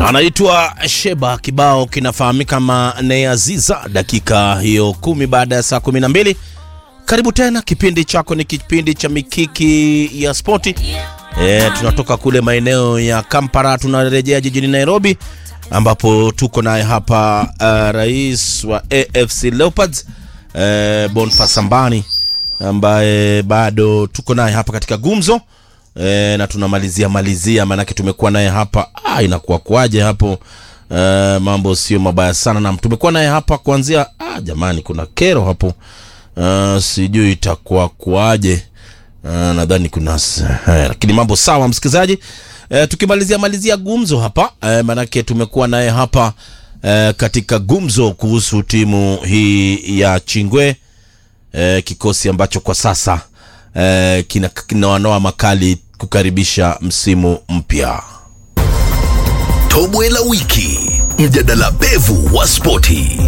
anaitwa Sheba. Kibao kinafahamika kama Neaziza. Dakika hiyo kumi baada ya saa kumi na mbili. Karibu tena, kipindi chako ni kipindi cha mikiki ya spoti. E, tunatoka kule maeneo ya Kampala tunarejea jijini Nairobi ambapo tuko naye hapa uh, rais wa AFC Leopards uh, Boniface Sambani ambaye bado tuko naye hapa katika gumzo e, na tunamalizia malizia, maanake tumekuwa naye hapa ah, inakuwa kuaje hapo e, mambo sio mabaya sana, na tumekuwa naye hapa kuanzia ah, jamani, kuna kero hapo uh, sijui itakuwa kuaje uh, nadhani kuna s- eh, lakini mambo sawa, msikilizaji eh, tukimalizia malizia gumzo hapa eh, maanake tumekuwa naye hapa eh, katika gumzo kuhusu timu hii ya Chingwe eh, kikosi ambacho kwa sasa eh, kina kinawanoa makali kukaribisha msimu mpya. Tobwe la wiki, mjadala pevu wa spoti.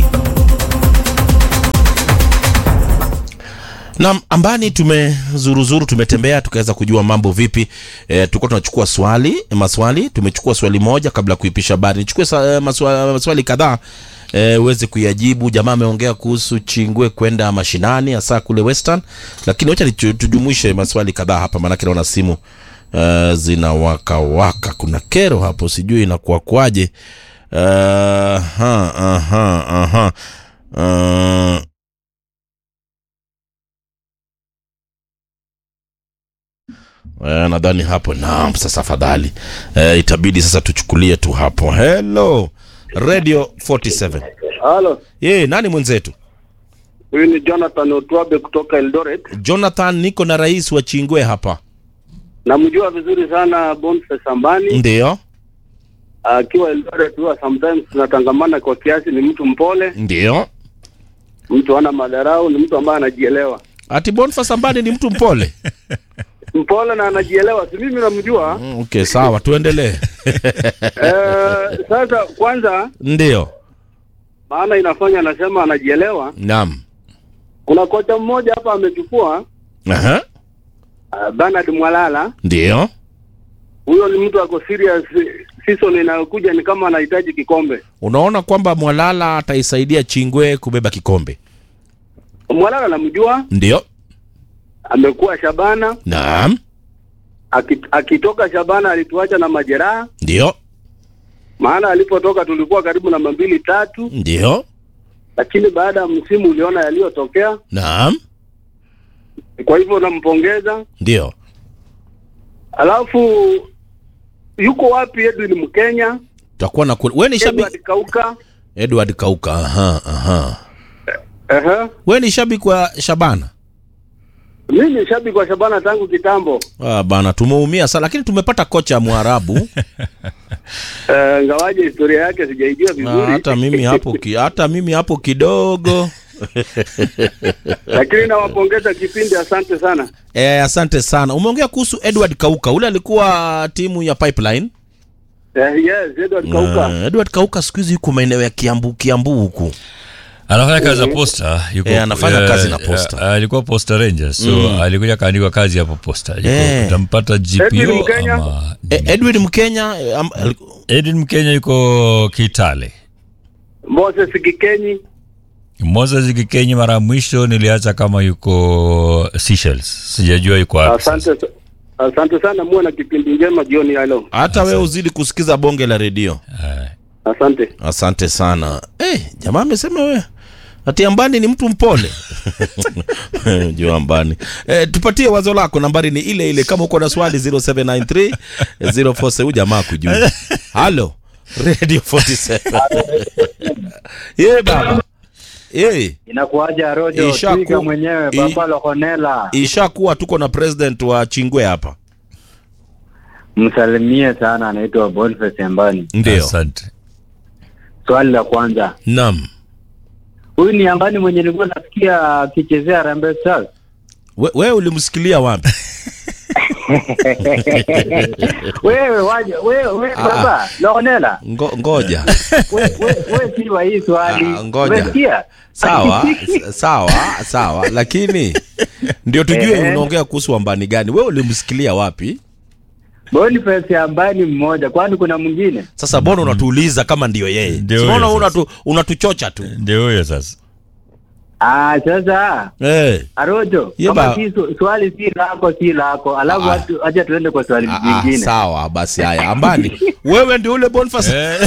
Naam, ambani tumezuruzuru, tumetembea tukaweza kujua mambo vipi. E, tulikuwa tunachukua swali maswali, tumechukua swali moja kabla ya kuipisha habari. Nichukue sa, maswali, maswali kadhaa e, uweze kuyajibu. Jamaa ameongea kuhusu Chingwe kwenda mashinani hasa kule Western, lakini wacha nichu- tujumuishe maswali kadhaa hapa, maanake naona simu uh, zina waka waka. Kuna kero hapo, sijui inakuwa kwaje. Uh, aha, aha, aha. Uh, Eh, nadhani hapo naam. Sasa afadhali eh, itabidi sasa tuchukulie tu hapo. Hello Radio 47. Halo, Ye, nani mwenzetu? huyu ni Jonathan Otwabe kutoka Eldoret. Jonathan, niko na rais wa Chingwe hapa. Namjua vizuri sana Boniface Sambani Ndio, akiwa Eldoret, huwa sometimes tunatangamana kwa kiasi. Ni mtu mpole, ndio. mtu ana madarau, ni mtu ambaye anajielewa, Ati Boniface Ambani ni mtu mpole. mpole na anajielewa. Si mimi namjua. Mm, Okay, sawa, tuendelee. Eh, sasa kwanza, Ndio. maana inafanya anasema anajielewa. Naam. Kuna kocha mmoja hapa amechukua Aha. uh, Bernard Mwalala. Ndio. Huyo ni mtu ako serious. Season inayokuja ni kama anahitaji kikombe. Unaona kwamba Mwalala ataisaidia Chingwe kubeba kikombe. Mwalala namjua, Ndio. amekuwa Shabana Naam. Aki- akitoka Shabana alituacha na majeraha, Ndio. maana alipotoka tulikuwa karibu na mambili tatu, Ndio. lakini baada ya msimu uliona yaliyotokea. Naam. Kwa hivyo nampongeza. Ndio. Alafu yuko wapi Edwin Mkenya, Tutakuwa na wewe ni shabiki Edward Kauka? Edward Kauka. Aha, aha. Ehe, Wewe ni shabiki wa Shabana? mimi ni shabiki wa Shabana tangu kitambo. Ah, bana tumeumia sana lakini tumepata kocha Mwarabu. Eh, ngawaje historia yake sijaijua Ah, vizuri, hata mimi hapo ki, hata mimi hapo kidogo. lakini nawapongeza kipindi, asante sana. Eh, asante sana. Umeongea kuhusu Edward Kauka. Ule alikuwa timu ya Pipeline. Eh, yes, Edward Kauka. Ah, Edward Kauka siku hizi yuko maeneo ya Kiambu Kiambu huku. anafanya kazi za posta yuko, Eh, anafanya eh, kazi na Posta. eh, alikuwa posta ranger so alikuja kaandikwa kazi hapo posta Yuko- Eh. utampata Edwin gpo Mkenya? ama Eh, Edward Mkenya eh, am, al- edwin mkenya yuko kitale Moses Kikenyi, moses kikenyi mara ya mwisho niliacha kama yuko Seychelles. sijajua yuko wapi sasa. asante asante sana, muwe na kipindi njema jioni ya leo. hata wewe uzidi kusikiza bonge la redio. Eh. Asante. Asante sana. Eh, jamaa amesema wewe ati Ambani ni mtu mpole. Jua Ambani. Eh, tupatie wazo lako, nambari ni ile ile. Kama uko na swali 0793 047 huyu jamaa kujua. Halo. Radio 47. Ye baba. Eh, Inakuaja Rojo Ishaku- Twiga mwenyewe i- Baba Lokonela, ishakuwa tuko na president wa Chingwe hapa. msalimie sana, anaitwa Boniface Ambani. Ndio. asante Swali la kwanza, Naam. huyu ni Ambani mwenye nilikuwa nasikia akichezea Harambee Stars. We- Wewe ulimsikilia wapi? wewe waje wewe wewe Ah. Baba Lokonela, Ngo, ngoja. wewe wewe wewe si wa hii swali. Ah, ngoja. Umesikia? sawa s- sawa sawa lakini ndio tujue Ehe. unaongea kuhusu wambani gani wewe ulimsikilia wapi Boniface ambaye ni mmoja, kwani kuna mwingine? Sasa mbona unatuuliza kama ndio yeye? Ndio Si Unaona huyo unatu, unatuchocha tu. ndio huyo sasa Ah, sasa Eh. Arojo, Ye kama ba- si su- swali si lako si lako, alafu Ah. hatu- acha tuende kwa swali Ah, ah, jingine. sawa basi haya ambani wewe ndio ule Boniface Eh.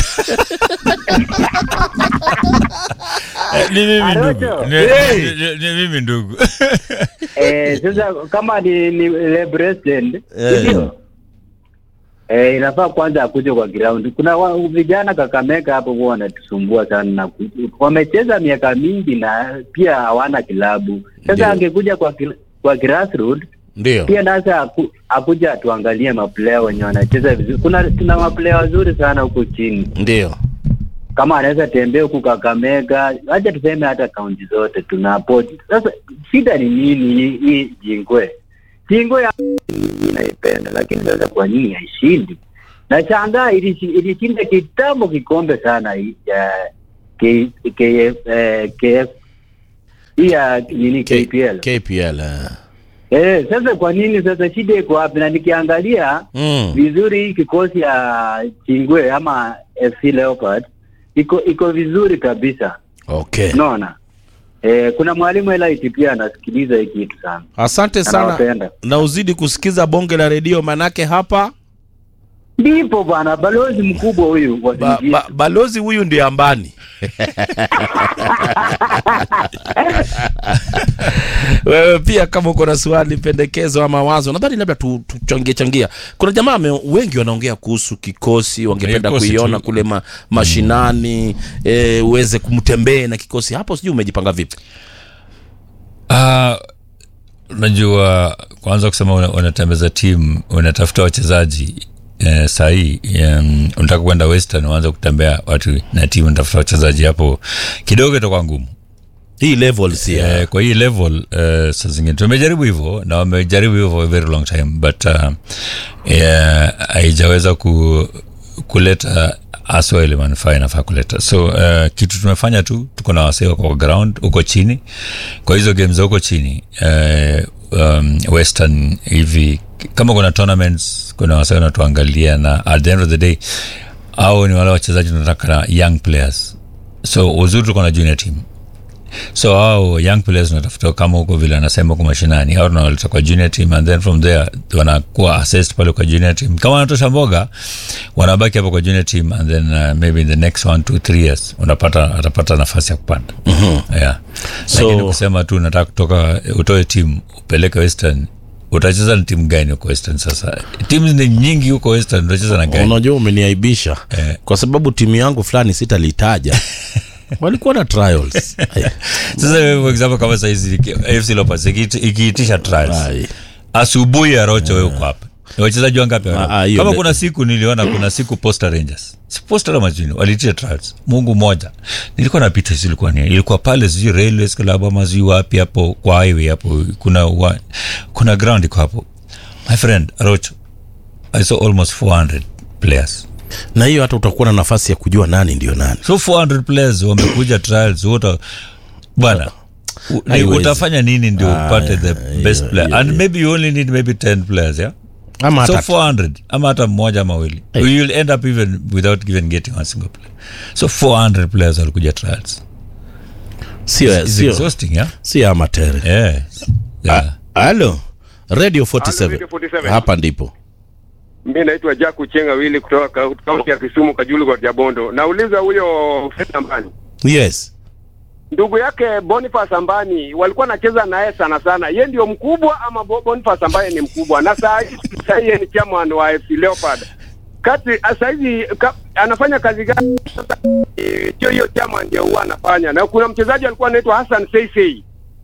Eh, ni mimi ndugu Arocho. Ni- Hey. ni- ni mimi ndugu Eh, sasa kama ni, ni le president Eh. ndio eh, inafaa kwanza akuje kwa ground. Kuna wa, vijana Kakamega hapo huwa wanatusumbua sana na ku- wamecheza miaka mingi na pia hawana kilabu. Sasa Ndio. angekuja kwa kil- kwa grassroots ndio pia nasa aku, akuja atuangalie maplayer wenye wanacheza vizuri. Kuna tuna maplayer wazuri sana huko chini, ndio kama anaweza tembea huku Kakamega, acha tuseme hata kaunti zote tuna port. Sasa shida ni nini hii hii Jingwe? Jingwe ya inaipenda, lakini sasa kwa nini haishindi? Nashangaa ilishi- ilishinda kitambo kikombe sana hii ya K- KF eh, KF hii ya nini K- KPL. KPL eh. Eh, sasa kwa nini sasa shida iko wapi? Na nikiangalia Mm. vizuri hii kikosi ya Chingwe ama FC Leopard iko iko vizuri kabisa, Okay. unaona. Eh, kuna mwalimu Elite pia anasikiliza hii kitu sana. Asante sana Anawapenda. na uzidi kusikiza bonge la redio manake hapa Ndipo bwana balozi mkubwa huyu wa ba, Singida. ba, balozi huyu ndiye ambani wewe pia kama uko na swali pendekezo ama mawazo nadhani labda tu- tuchangie changia kuna jamaa ame- wengi wanaongea kuhusu kikosi wangependa Kikosi kuiona tu. kule ma, mashinani eh, uweze kumtembee na kikosi hapo sijui umejipanga vipi Ah, unajua kwanza kusema una- unatembeza timu unatafuta wachezaji eh, sahii um, unataka kwenda western uanze kutembea watu na timu unatafuta wachezaji hapo kidogo itakuwa ngumu hii level si ya- Eh, kwa hii level uh, saa zingine tumejaribu hivyo na wamejaribu hivyo for a very long time but uh, eh, haijaweza ku, kuleta aswa ile manufaa inafaa kuleta so uh, kitu tumefanya tu tuko na wasee wako kwa ground huko chini kwa hizo game za huko chini uh, um, western hivi kama kuna tournaments kuna wasee wanatuangalia na at the end of the day au ni wale wachezaji tunataka na young players so uzuri tuko na junior team so hao young players unatafuta kama huko vile anasema kwa mashinani au tunawaleta kwa junior team and then from there wanakuwa assessed pale kwa junior team kama wanatosha mboga wanabaki hapo kwa junior team and then uh, maybe in the next one two three years unapata atapata nafasi ya kupanda mm-hmm. yeah. So- lakini kusema tu nataka kutoka utoe timu upeleke western utacheza na timu gani huko western sasa timu ni nyingi huko western utacheza na gani unajua umeniaibisha Eh. kwa sababu timu yangu fulani sitalitaja walikuwa na trials Aya. sasa wewe, for example kama saizi afc leopards ikiiti- ikiitisha trials Ai. asubuhi ya rocho wewe uko hapa Ni wachezaji wangapi wana- Ah, ah, hiyo kama le- kuna siku niliona kuna siku posta rangers Si posta la majini walitia trials mungu moja nilikuwa napita sijui ilikuwa ni ilikuwa pale sijui railways club ama sijui wapi hapo kwa highway hapo kuna wa, kuna ground iko hapo my friend rocho i saw almost 400 players na hiyo hata utakuwa na nafasi ya kujua nani ndio nani so 400 players wamekuja trials wote bwana u- ni- Haiwezi. utafanya nini ndio Ah, upate the yeah, best yeah, player yeah, and yeah. maybe you only need maybe 10 players yeah ama so hata 400 ama hata mmoja ama wawili Hey. you'll end up even without even getting one single player so 400 players walikuja trials sio It's sio exhausting yeah sio amatere yeah, yeah. halo radio 47 Radio 47. hapa ndipo Mi naitwa Jack Uchenga Wili kutoka ka- kaunti ya Kisumu, Kajulu kwa Jabondo. Nauliza huyo Fred Ambani, yes ndugu yake Boniface Ambani walikuwa nacheza naye sana sana, ye ndio mkubwa ama Bo- Boniface ambaye ni mkubwa? Na saa hii saa hii yeye ni chairman wa FC Leopard kati saa hizi ka, anafanya kazi gani sasa? eh, Hiyo hiyo chairman ndio huwa anafanya, na kuna mchezaji alikuwa anaitwa Hassan Seisei.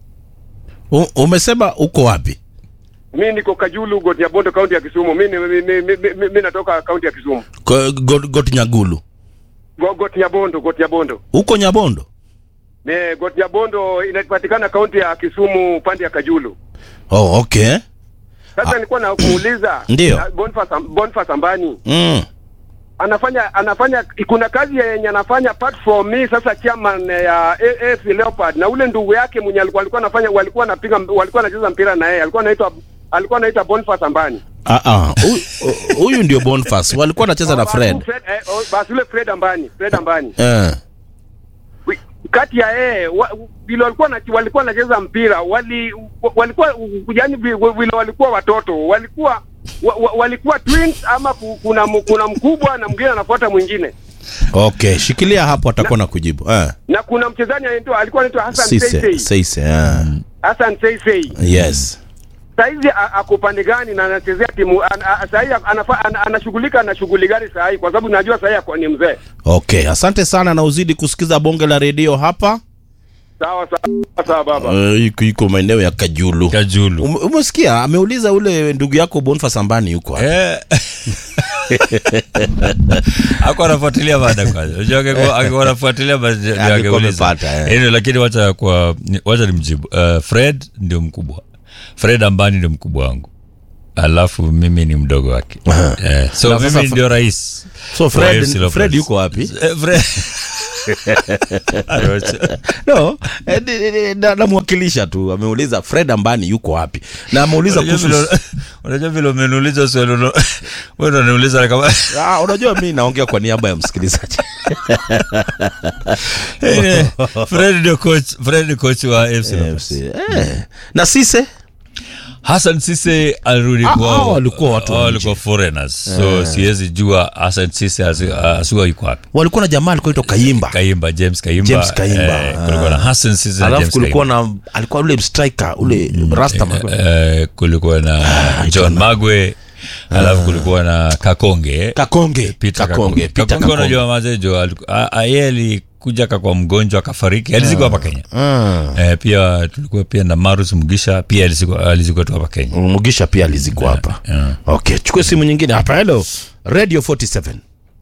U, umesema uko wapi Mi niko Kajulu Got Jabondo, kaunti ya Kisumu. Mi, ni- mi, mi, mi, mi, mi natoka kaunti ya Kisumu, Ko- Got, got nyagulu Go- Got Jabondo, Got Jabondo. uko nyabondo Ne, Got Jabondo inapatikana kaunti ya Kisumu upande ya Kajulu. oh, okay Sasa nilikuwa na kuuliza Ndio. na Boniface Am- Boniface Ambani mm. anafanya anafanya kuna kazi yenye anafanya apart from me sasa chairman ya A- AFC Leopard na ule ndugu yake mwenye alikuwa alikuwa anafanya walikuwa anapiga walikuwa anacheza mpira na yeye alikuwa anaitwa alikuwa anaitwa Boniface Ambani. Ah, ah, huyu- huyu ndio Boniface walikuwa wanacheza na Basi Fred Fred eh, oh, basi ule Fred Ambani, Fred Ambani. eh. Wi- Kati ya yeye wa- vile walikuwa na, walikuwa wanacheza mpira wali wa- walikuwa yani vile walikuwa watoto walikuwa wa, wa, walikuwa twins ama ku- kuna mu- kuna mkubwa na mwingine anafuata mwingine Okay, shikilia hapo atakuwa na kujibu eh. na kuna mchezaji anaitwa alikuwa anaitwa Hassan Sise, Seisei Sise, eh. Hassan Seisei Yes. saizi a- ako upande gani na anachezea timu an, a- sahii anafa- ana- anashughulika na shughuli gani sahii kwa sababu najua sahii ako ni mzee Okay, asante sana na uzidi kusikiza bonge la redio hapa. sawa sawa sawa baba Uh, iko iko maeneo ya Kajulu. kajulu Ume- Umesikia ameuliza ule ndugu yako Boniface Ambani yuko hapa. Eh. ako anafuatilia baada kwanza unajua angekuwa- angekuwa anafuatilia basi ndio Angekuwa angeuliza. amepata, eh. Anyway, lakini wacha kwa wacha nimjibu uh, fred ndio mkubwa fred ambani ndio mkubwa wangu alafu mimi ni mdogo wake eh, so Na sasa mimi Fre- ndio rais So wa Fred, AFC Leopards. Fred yuko wapi? Eh, Fred Arocha. No, eh, ni- ni- ni- na- namwakilisha tu. Ameuliza Fred Ambani yuko wapi? Na ameuliza Unajua kuhusu vile- unajua vile umeniuliza swali uno- wewe ndo unaniuliza kama Ah, unajua mi naongea kwa niaba ya msikilizaji. Eh, Fred ndio coach Fred ni coach wa AFC Leopards. Eh. Na Sise? Hassan Sise alirudi Ah, kwao. ah, walikuwa watu wa Ah, nje. walikuwa foreigners so siwezi jua Hassan Sise asi- asiwa yuko wapi Walikuwa na jamaa alikuwa anaitwa Kayimba. Kaimba James Kaimba James Kaimba, eh, kulikuwa na ah. Hassan Sise na Alafu James kulikuwa Kaimba na alikuwa ule striker ule Rasta eh, kulikuwa na John Magwe alafu kulikuwa na Kakonge Kakonge. Peter Kakonge. Peter Kakonge Kakonge. unajua mazejo yeye alikuja kakwa mgonjwa akafariki alizikwa hapa Kenya Ah. eh, pia tulikuwa pia na Marus Mugisha pia alizikwa alizikwa tu hapa Kenya Mugisha pia alizikwa hapa. yeah. Okay, chukue simu nyingine hapa. Hello. Radio 47.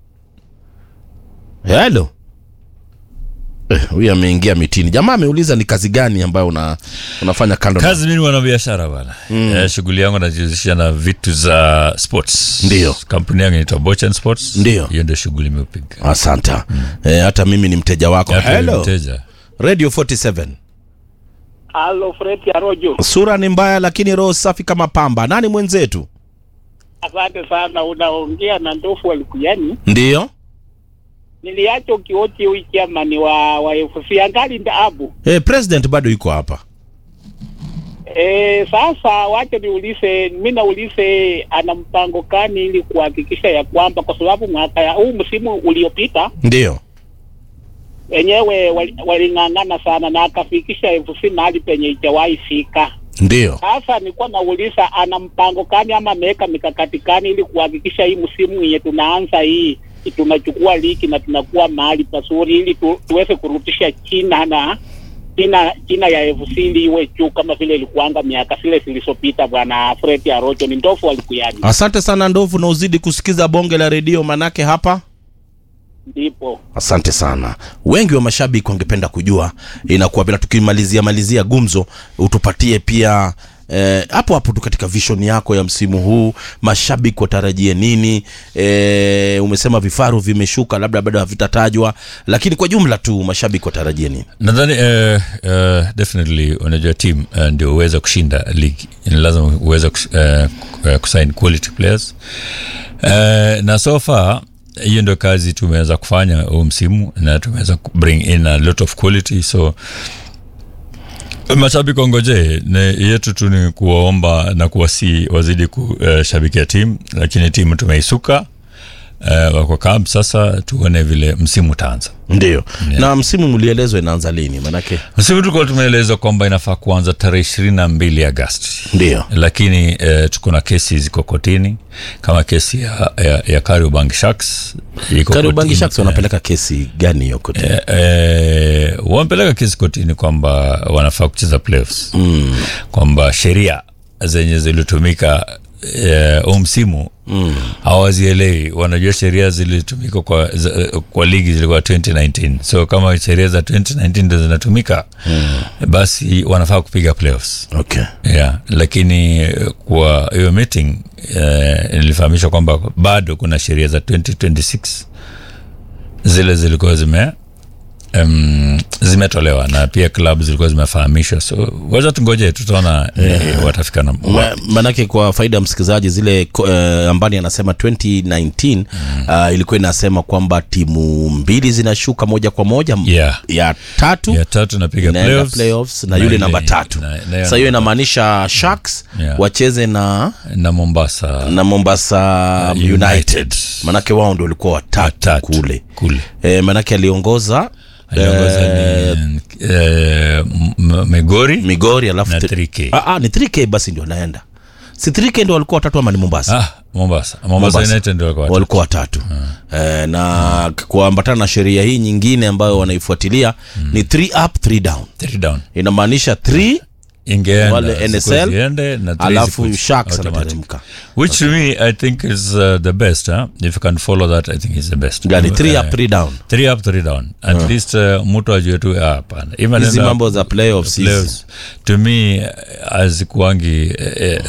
Hello. Eh, huyu ameingia mitini. Jamaa ameuliza ni kazi gani ambayo una, unafanya kando na- kazi mimi wana biashara bana mm. eh, shughuli yangu najihusisha na vitu za sports Ndio. kampuni yangu inaitwa Bochan Sports Ndio. hiyo ndio shughuli imeupiga Asante. Eh, hata mimi ni mteja wako. Hata Hello. mteja Radio 47. Halo Fred Arojo, Sura ni mbaya lakini roho safi kama pamba. Nani mwenzetu? asante sana. Unaongea na ndofu walikuyani. Ndiyo. Niliacha ukioti huyu chairman wa wa FC angali ndaabu. Eh, president bado yuko hapa. E, sasa wacha niulize, mimi naulize ana mpango gani ili kuhakikisha ya kwamba, kwa sababu mwaka ya huu msimu uliopita Ndiyo. wenyewe wali- waling'ang'ana sana na akafikisha FC mahali penye ijawahi fika. Ndiyo. Sasa nilikuwa nauliza ana mpango gani ama ameweka mikakati gani ili kuhakikisha hii msimu yenye tunaanza hii tunachukua ligi na tunakuwa mahali pazuri ili tu, tuweze kurudisha China na China China ya FC ili iwe juu kama vile ilikuanga miaka zile zilizopita. Bwana Fred Arojo ni ndofu walikuyani, Asante sana Ndovu na uzidi kusikiza bonge la redio manake hapa ndipo Asante sana. Wengi wa mashabiki wangependa kujua inakuwa bila, tukimalizia malizia gumzo, utupatie pia eh, hapo hapo tu katika vision yako ya msimu huu, mashabiki watarajie nini? Eh, umesema vifaru vimeshuka, labda bado havitatajwa, lakini kwa jumla tu mashabiki watarajie nini? nadhani uh, uh, definitely unajua team uh, ndio uweze kushinda ligi ni lazima uweze kus- uh, uh, kusign quality players uh, na so far hiyo ndio kazi tumeweza kufanya huu msimu na tumeweza bring in a lot of quality so mashabiki wangojee na yetu tu ni kuwaomba na kuwasi wazidi kushabikia timu lakini timu tumeisuka uh, wako camp sasa tuone vile msimu utaanza Ndio. Na msimu mlielezwa inaanza lini? Manake msimu tulikuwa tumeelezwa kwamba inafaa kuanza tarehe ishirini na mbili Agasti, ndio. lakini eh, tuko na kesi ziko kotini kama kesi ya, ya, ya Kariobangi Sharks iko Kariobangi kotini. Sharks wanapeleka kesi gani hiyo kotini? Eh, eh, wamepeleka kesi kotini kwamba wanafaa kucheza playoffs mm. kwamba sheria zenye zilitumika eh, huu msimu mm. hawazielewi wanajua sheria zilitumika kwa, za, kwa ligi zilikuwa 2019 so kama sheria za 2019 ndo zinatumika mm. basi wanafaa kupiga playoffs Okay. yeah, lakini eh, kwa hiyo meeting eh, nilifahamishwa kwamba bado kuna sheria za 2026 zile zilikuwa zime um, zimetolewa na pia klabu zilikuwa zimefahamishwa so wacha tungoje tutaona eh, watafika na Ma- manake kwa faida ya msikilizaji zile uh, ambani anasema 2019 uh, ilikuwa inasema kwamba timu mbili zinashuka moja kwa moja M- Yeah. ya tatu ya tatu napiga inaenda playoffs, playoffs na na yule ile- namba tatu na- na- sasa hiyo inamaanisha sharks Yeah. wacheze na na mombasa na mombasa Uh, united, United. manake wao ndio walikuwa watatu Watatu kule kule e, manake aliongoza aliongoza eh, ni eh, M- M- migori migori alafu na tri- 3K. Ah, ah, ni 3k basi ndio anaenda si 3k ndio walikuwa watatu ama ni mombasa ah, mombasa mombasa Mombasa. united ndio walikuwa watatu. walikuwa watatu eh, na kuambatana na sheria hii nyingine ambayo wanaifuatilia ni 3 up 3 down Three down inamaanisha 3 ingeenda Wale zikuwe NSL, ziende, na three alafu zikuwe sharks automatic. anateremka which to me i think is uh, the best huh? if you can follow that i think is the best gani 3 Eh, up 3 down three up three down at least uh, mtu ajue tu ah, hapana Even hizi in the mambo za playoffs hizi. playoffs, to me eh, hazikuangi eh, eh,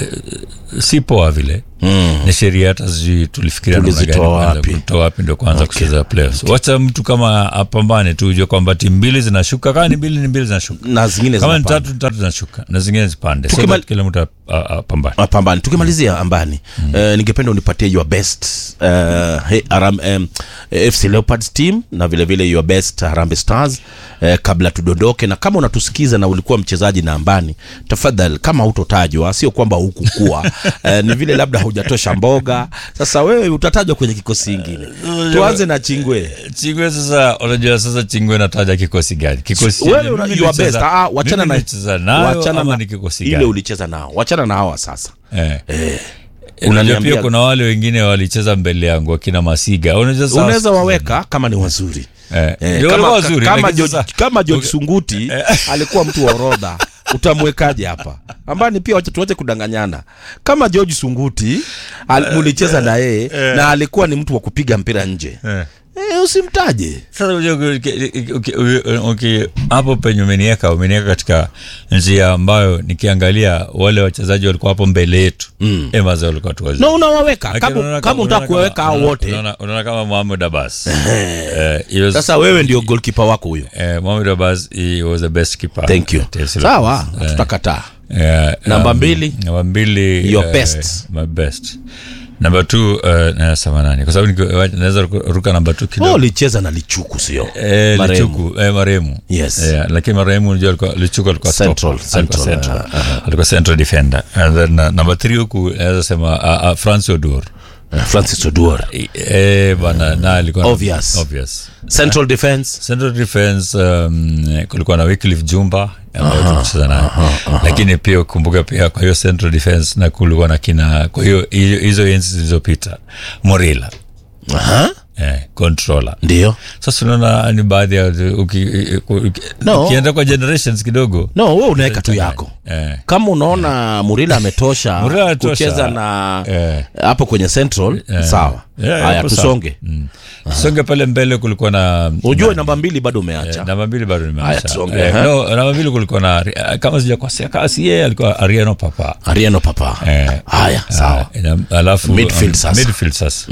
si poa vile Mm. ni sheria hata sijui tulifikiria namna gani Tulizitoa kwanza wapi? kutoa wapi ndio kwanza kucheza playoffs wacha mtu kama apambane tu ujue kwamba timu mbili zinashuka kama ni mbili ni mbili zinashuka na zingine kama ni zinapanda. tatu ni tatu zinashuka na zingine zipande so Tukimal- that kila mtu ap- a- apambane mapambano tukimalizia ambani mm. uh, ningependa unipatie your best uh, hey, Aram, um, fc leopards team na vile vile your best harambe stars uh, kabla tudondoke na kama unatusikiza na ulikuwa mchezaji na ambani tafadhali kama hutotajwa sio kwamba hukukua uh, ni vile labda hujatosha mboga sasa wewe utatajwa kwenye kikosi ingine tuanze na chingwe chingwe sasa unajua sasa chingwe nataja kikosi gani kikosi wewe chenye una, mimi your best nilicheza- ah, wachana mimi na nilicheza nayo wachana ama na ni kikosi ile gani ulicheza nao wachana na hawa sasa eh. Unaniambia- Unajua pia kuna wale wengine walicheza mbele yangu akina masiga unajua sasa- unaweza waweka kama ni wazuri Eh, Eh, ndio kama, walikuwa wazuri, kama, lakini George, sasa- kama George Sunguti alikuwa mtu wa orodha utamwekaje hapa ambani pia wacha tuache kudanganyana kama George Sunguti al, mulicheza na yeye na alikuwa ni mtu wa kupiga mpira nje Eh. eh, usimtaje Sasa unajua uki- uki- uki- uki- hapo penye umenieka umenieka katika njia ambayo nikiangalia wale wachezaji walikuwa hapo mbele yetu mm. emaza walikuwa tu wazuri no unawaweka Lakini kama unaona kama unataka unaona kuwaweka hao unaona- wote unaona- unaona kama Mohamed Abbas Eh, he was- sasa wewe ndio goalkeeper wako huyo eh, Mohamed Abbas he was the best keeper thank you at AFC sawa Leopards. Eh, tutakataa eh, Namba um, mbili? namba mbili Your eh, best. my best namba t uh, nasema nani kwa sababu niki- naweza ruka- ruka namba t oh, kidogo ulicheza na lichuku sio Eh, Marehemu. lichuku eh, marehemu Yes. Eh, lakini marehemu unajua alikuwa lichuku alikuwa Central, stopper. Alikuwa central, central. alikuwa central defender and then uh, number 3 huku naweza sema uh, uh, France Odur Eh, Francis Oduor eh bana na alikuwa Obvious. obvious central defense central defense um, kulikuwa na Wycliffe Jumba ambayo tumecheza naye lakini pia ukumbuka pia kwa hiyo central defense na kulikuwa na kina kwa hiyo hiyo- hizo enzi zilizopita Morila Aha, eh, controller ndio sasa unaona ni baadhi ya uki, uki, No. ukienda kwa generations kidogo no we unaweka tu yako eh, kama unaona murila ametosha Murila ametosha. kucheza na Eh. hapo kwenye central sawa Yeah, haya hapo sawa. tusonge mm. songe pale mbele kulikuwa na ujue namba mbili bado umeacha Eh, namba mbili bado Haya, nimeacha tusonge, eh, ha? no, namba mbili kulikuwa na Ari- kama sijakosea kasi yeye alikuwa ariano papa ariano papa Eh, haya sawa Ah, ina- alafu Midfield sasa. midfield sasa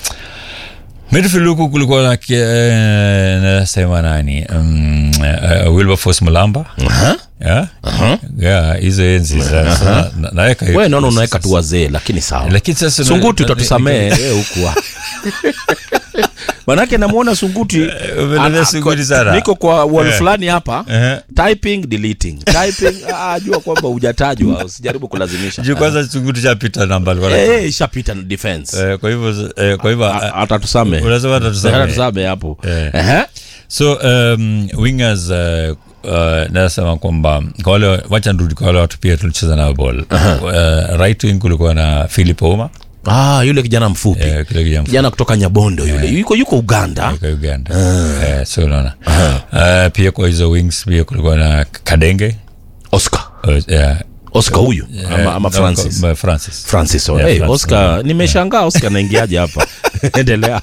midfield huku kulikuwa na ki- eh, nasema nani um, uh, wilberforce mulamba Aha. Yeah? Yeah, hizo enzi sasa na- naweka hiyo we naona kikosi unaweka tu sasa. wazee lakini sawa lakini sasa sunguti na- na- utatusamee we hukuwa manake namwona sunguti umelelea ana- Sunguti sana. niko kwa wall Eh. fulani hapa Eh. typing deleting typing ah, jua kwamba hujatajwa usijaribu kulazimisha juu kwanza sunguti chapita namba alikuwa na- Eh, eh, ishapita na defense Eh, kwa hivyo eh, kwa hivyo A- atatusame unasema atatusame. atatusame hapo Eh. Ehe. so um, wingers uh, uh, nasema kwamba kwa wale wacha nirudi kwa wale watu pia tulicheza nao ball uh, right wing kulikuwa na philip oma ah, yule kijana mfupi eh, kile kijana kijana kutoka nyabondo yule yuko yuko uganda kutoka uganda eh, so unaona uh, pia kwa hizo wings pia kulikuwa na kadenge oscar uh, yeah, oscar huyu ama, ama eh, francis no, francis francis oh, Yeah, hey, Francis. oscar nimeshangaa oscar naingiaje hapa endelea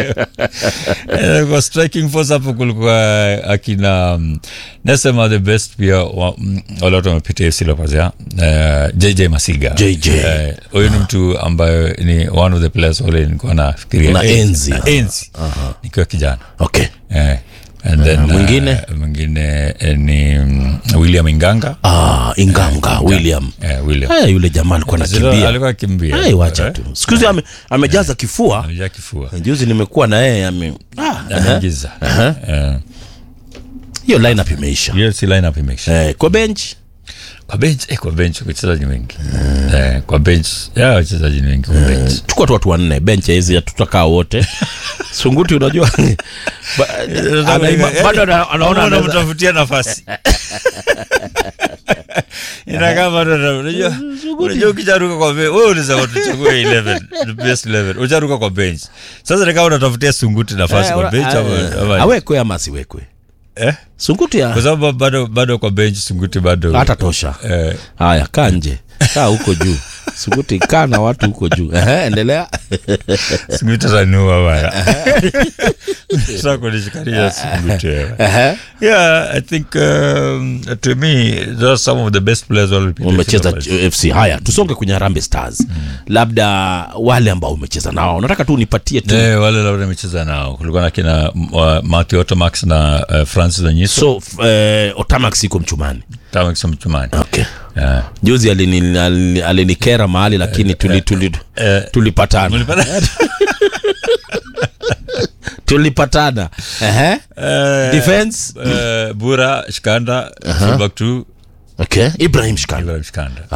Eh, kwa striking force hapo kulikuwa akina um, nasema the best pia wa- mm, wale watu wamepita FC Leopards ya uh, JJ Masiga JJ. Eh, huyu ni mtu ambayo ni one of the players wale nilikuwa nafikiria Na eh, enzi. na enzi nikiwa kijana okay eh, and then Uh, mwingine? uh, mwingine eh, ni mm, william inganga ah, inganga william eh, william Eh, yule jamaa alikuwa Zero- anakimbia alikuwa akimbia Ai, wacha Eh, tu siku hizi ame, amejaza kifua amejaa kifua juzi nimekuwa na yeye ame ah, aha. anaingiza Eh, hiyo lineup imeisha hiyo si lineup imeisha eh, kwa bench kwa bench eh, kwa bench wachezaji ni wengi eh, kwa bench ya wachezaji ni wengi kwa bench chukua tu watu wanne bench hizi tutakaa wote sunguti unajua ba, anaima- bado ana- anaona anaweza- unamtafutia nafasi inakaa bado ana- unajua unajua ukijaruka kwa bench wewe unasema tuchague 11 the best 11 ujaruka kwa bench sasa ni kama unatafutia sunguti nafasi Eh, kwa ura- bench ama eh, ama- awekwe ama asiwekwe eh sunguti kwa ya sababu bado bado kwa bench sunguti bado hata tosha eh, haya kaa nje kaa huko juu sunguti kaa na watu huko juu Ehe, endelea sunguti atanua bana sasa kunishikaria sunguti wewe Ehe. Yeah, I think um, to me those are some of the best players who have umecheza fc haya tusonge kwenye harambe stars labda wale ambao umecheza nao nataka tu nipatie tu Eh, wale labda nimecheza nao kulikuwa na kina uh, Matthew Otomax na uh, Francis Onyiso so f- eh, otamax iko mchumani Otomax mchumani okay yeah. juzi alini- alini- alinikera mahali lakini tuli, tuli, eh, tulipatana tulipatana Ehe. Eh, defense eh, Bura Shikanda Feedback 2 okay ibrahim shikanda Ibrahim Shikanda